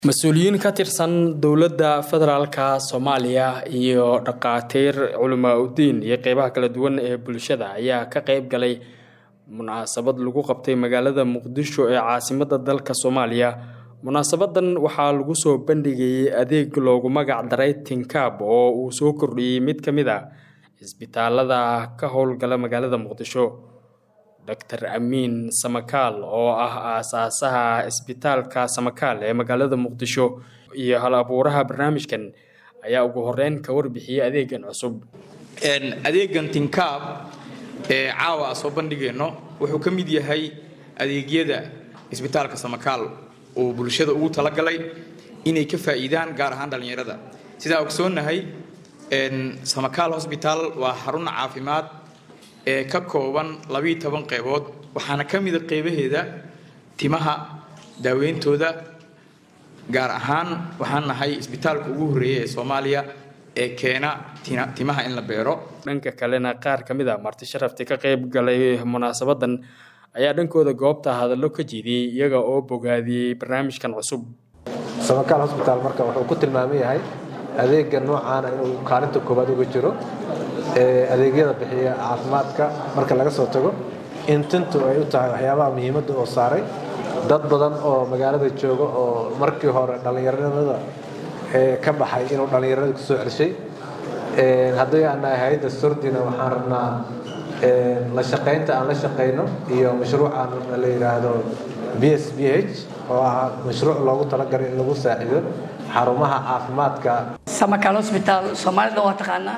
mas-uuliyiin ka tirsan dowladda federaalka soomaaliya iyo dhakhaatiir culamaa udiin iyo qeybaha kala duwan ee bulshada ayaa ka qeyb galay munaasabad lagu qabtay magaalada muqdisho ee caasimada dalka soomaaliya munaasabadan waxaa lagu soo bandhigayay adeeg loogu magac daray tinkaab oo uu soo kordhiyey mid ka mid a cisbitaalada ka howlgala magaalada muqdisho doctor amiin samakaal oo ah aasaasaha cisbitaalka samakaal ee magaalada muqdisho iyo hal abuuraha barnaamijkan ayaa ugu horeyn ka warbixiyey adeegan cusub adeegan tinkaab ee caawa a soo bandhigayno wuxuu ka mid yahay adeegyada cisbitaalka samakaal uu bulshada ugu talagalay inay ka faa'iidaan gaar ahaan dhallinyarada sidaa ogsoonnahay samakaal hosbitaal waa xarun caafimaad ee ka kooban labiiyo toban qeybood waxaana ka mida qeybaheeda timaha daaweyntooda gaar ahaan waxaan nahay isbitaalka ugu horreeya ee soomaaliya ee keena timaha in la beero dhanka kalena qaar ka mid a marti sharafti ka qeyb galay munaasabadan ayaa dhankooda goobta hadallo ka jeediyey iyaga oo bogaadiyey barnaamijkan cusub samakaal hosbitaal marka wuxuu ku tilmaaman yahay adeega noocaana inuu kaalinta koowaad uga jiro adeegyada bixiya caafimaadka marka laga soo tago in tintu ay u tahay waxyaabaha muhiimadda oo saaray dad badan oo magaalada jooga oo markii hore dhallinyaranimada ka baxay inuu dhallinyarada kusoo celshay haddii aan nahay hay-adda sordina waxaan rabnaa la shaqaynta aan la shaqayno iyo mashruucan la yidhaahdo b s b h oo ah mashruuc loogu talagalay in lagu saacido xarumaha caafimaadka samakaal hosbitaal soomaalida waa taqaanaa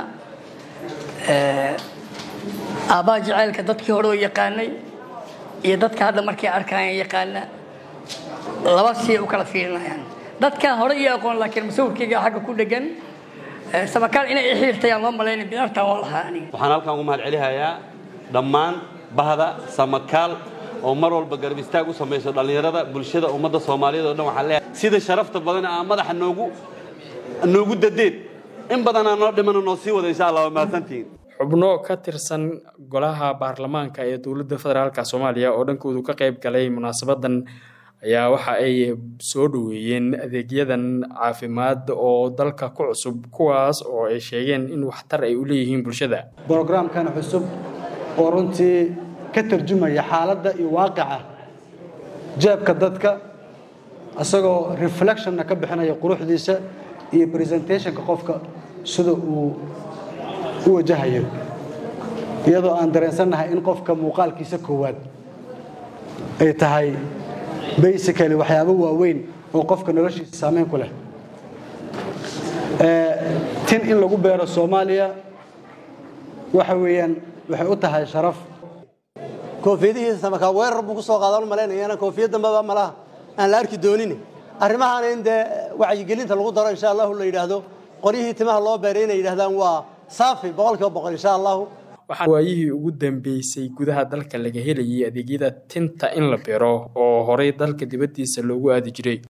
aabbaha jaceylka dadkii hore oo yaqaanay iyo dadka hadda markay arkaayaan yaqaana laba siay u kala fiirinayaan dadkaa hore iyo aqoon laakiin masawirkayga xagga ku dhegan samakaal inay i xiirtayaan loo malaynay bidartaan waa lahaa aniga waxaan halkan ugu mahad celihayaa dhammaan bahda samakaal oo mar walba garab istaag u samayso dhallinyarada bulshada ummadda soomaaliyeed oo dhan waxaan leeyahay sida sharafta badan aa madaxa noogu noogu dadeen in badanaa noo dhimana noo sii wada insha allah waa mahadsantihiin xubno ka tirsan golaha baarlamaanka ee dowladda federaalka soomaaliya oo dhankoodu ka qeyb galay munaasabadan ayaa waxa ay soo dhoweeyeen adeegyadan caafimaad oo dalka ku cusub kuwaas oo ay sheegeen in waxtar ay u leeyihiin bulshada brogramkan cusub oo runtii ka tarjumaya xaaladda iyo waaqica jeebka dadka isagoo reflectionna ka bixinaya quruxdiisa iyo presentationka qofka sida uu u wajahayo iyadoo aan dareensannahay in qofka muuqaalkiisa koowaad ay tahay basically waxyaabo waaweyn oo qofka noloshiisa saameyn ku leh tin in lagu beero soomaaliya waxa weeyaan waxay u tahay sharaf koofiyadihiisa samaka weerar buu ku soo qaadan malaynayana koofiyad dambeba malaha aan la arki doonin arrimahaana in dee wacyigelinta lagu daro insha allahu la yidhaahdo qoryihii timaha loo beeray inay yidhahdaan waa saafi boqolkiiba boqol insha allahu waxaa waayihii ugu dambeysay gudaha dalka laga helayay adeegyada tinta in la beero oo horey dalka dibaddiisa loogu aadi jiray